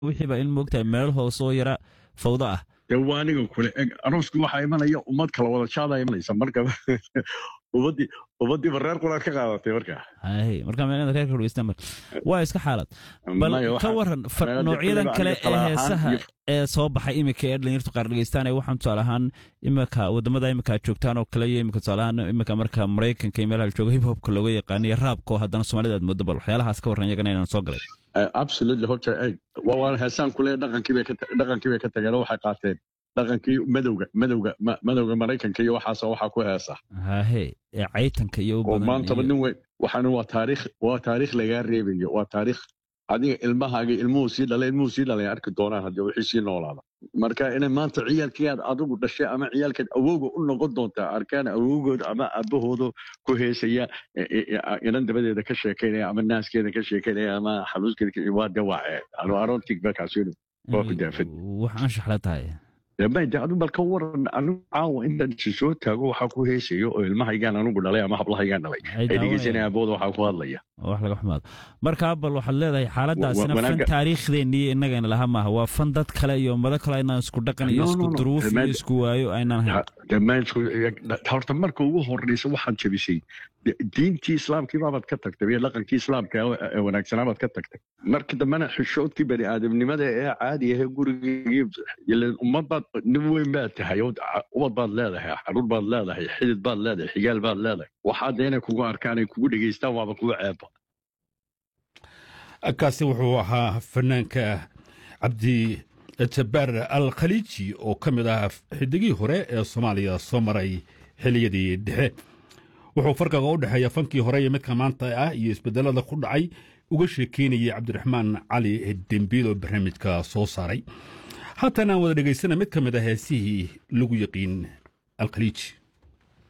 wixiiba in moogtahay meel hoose oo yara fawdo ah dee waa aniga kule eg aroosku waxaa imanaya ummad kala wada jaadaa imanaysa marka ummaddii ummaddiiba reer quraad ka qaadatay marka hay marka meel reerka dhegeysta mar waa iska xaalad bal Maya, ka waxaa- waran fa- maya, dee noocyadan kulliba kale aniga ee tala ahaan heesaha iyo- ee soo baxay imika ee dhalinyartu qaar dhegeystaanaya waxaan tusaale ahaan imika wadamada imika aad joogtaan oo kale iyo imika tusaale ahaan imika marka maraykanka iyo meelaha la joogo hip hopka looga yaqaano iyo raabka oo haddana soomaalida aad moodo bal waxyaalahaas ka warran iyagana inaan soo galay Eh, absolutely horta eg waa waan heesaan kule dhaqankii bay ka ta- dhaqankii bay ka tageen oo waxay qaateen dhaqankii madowga madowga ma- madowga maraykanka iyo waxaas waxaa ku heesa hahe ee caytanka iyo u oo badan maantaba iyo- nin weyn waxaana waa taariikh waa taariikh lagaa reebayo waa taariikh adiga ilmahaaga ilmuhu sii dhalay ilmuhu sii dhalay arki doonaan haddii wixii sii noolaada marka inay maanta ciyaalkii aad adigu dhashay ama ciyaalkeed awowga u noqon doontaa arkaan awowgood ama aabahooda ku heesaya e- e- e- inan dabadeeda ka sheekaynaya ama naaskeeda ka sheekaynaya ama xaluuskeeda ka- waa dawaace anu aroontig balkaasinu waa ku daafad wax anshax la tahay de adu bal ka waran anigu caawa intaan isi soo taago waxaa ku heesayo oo ilmahaygaan anigu dhalay ama hablahaygaan dhalay Ay ay daawanayaan. dhegeysanaya abooda waxaa ku hadlaya wax laga xumaado marka bal waxaad leedahay xaaladaasina Wa- fan wanaagga- taariikhdeenii innagana laha maaha waa fan dad kale iyo ummado kale aynaan isku dhaqan iyo No, no, isku no. duruuf iyo Dhammaan- isku waayo aynaan hayn dhammaantood horta marka ugu horeysa waxaad jabisay de- diintii islaamkii baabaad ka tagtay iyo dhaqankii islaamka ee wanaagsanaa baad ka tagtay marka dambena xishoodkii bani aadamnimada ee caadi ahee gurigii ileen ummad baad nin weyn baad tahay oo ca- ubad baad leedahay xaruur baad leedahay xidid baad leedahay xigaal baad leedahay waxaa de inay kugu arkaan ay kugu dhegeystaan waaba kugu ceeba kaasi wuxuu ahaa fanaanka cabdi jabbaar al khaliiji oo ka mid ah xidigii hore ee soomaaliya soo maray xiliyadii dhexe wuxuu farqiga u dhexeeya fankii hore iyo midka maanta ah iyo isbedelada ku dhacay uga sheekeynayay cabdiraxmaan cali dembiil oo barnaamijka soo saaray haatan aan wada dhegaysana mid ka mid ah heesihii lagu yaqiin alkhaliiji